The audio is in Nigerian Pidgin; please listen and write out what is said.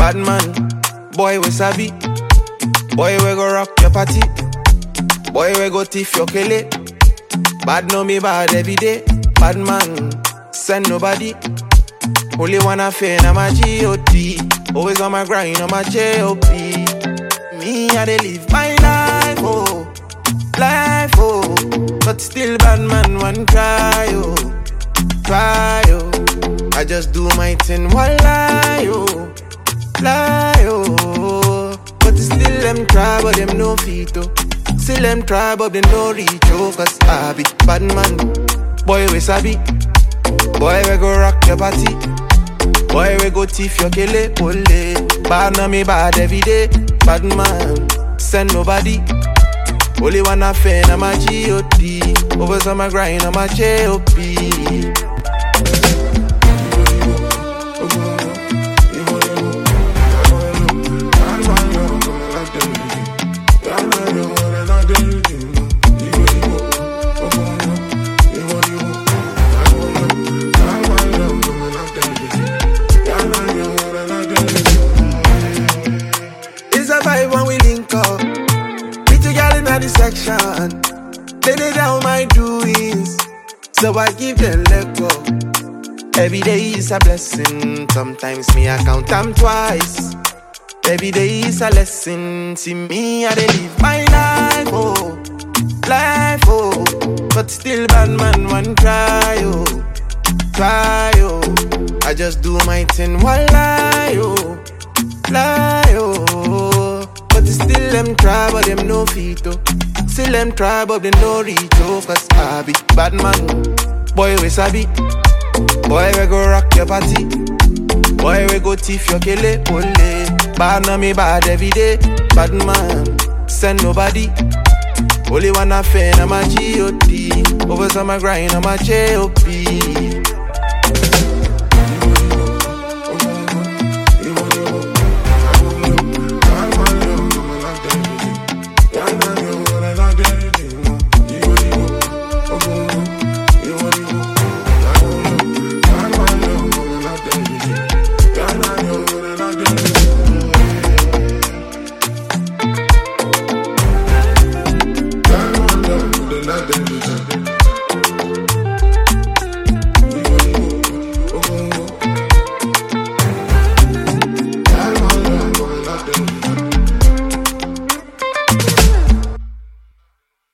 Bad man, boy we sabi. Boy we go rock your party. Boy we go thief your kele. Bad know me bad every day. Bad man, send nobody. Only one affair, na my G.O.D. Always on my grind, on my J.O.P. Me, I dey live my life, oh. Life, oh. But still bad man, one cry, oh. Cry, oh. I just do my thing, one lie, oh. Lie, oh. But still them try, but them no fit, oh. Still them try, but them no reach, oh. Cause I be bad man. Boy, we sabi. Boy, we go rock your party. Boy, we go thief your kele pole. Bad na me bad every day. Bad man, send nobody. Only one affair, na my G.O.D. Over some my grind, on my J.O.P. It's a vibe when we link up. Pretty girl in the section. They lay down my doings. So I give them let go. Every day is a blessing. Sometimes me I count them twice. Every day is a lesson. See me, I dey live my life, oh. Life, oh. But still bad man, one try, oh. Try, oh. I just do my thing, one lie, oh. Lie, oh. But still them try, but them no fit, oh. Still them try, but them no reach, oh. Cause I be bad man. Boy, we sabi. Boy, we go rock your party. Boy, we go thief your kele pole. Bad na me bad every day. Bad man, send nobody. Only one affair, na my G.O.D. Over some my grind, on my J.O.P.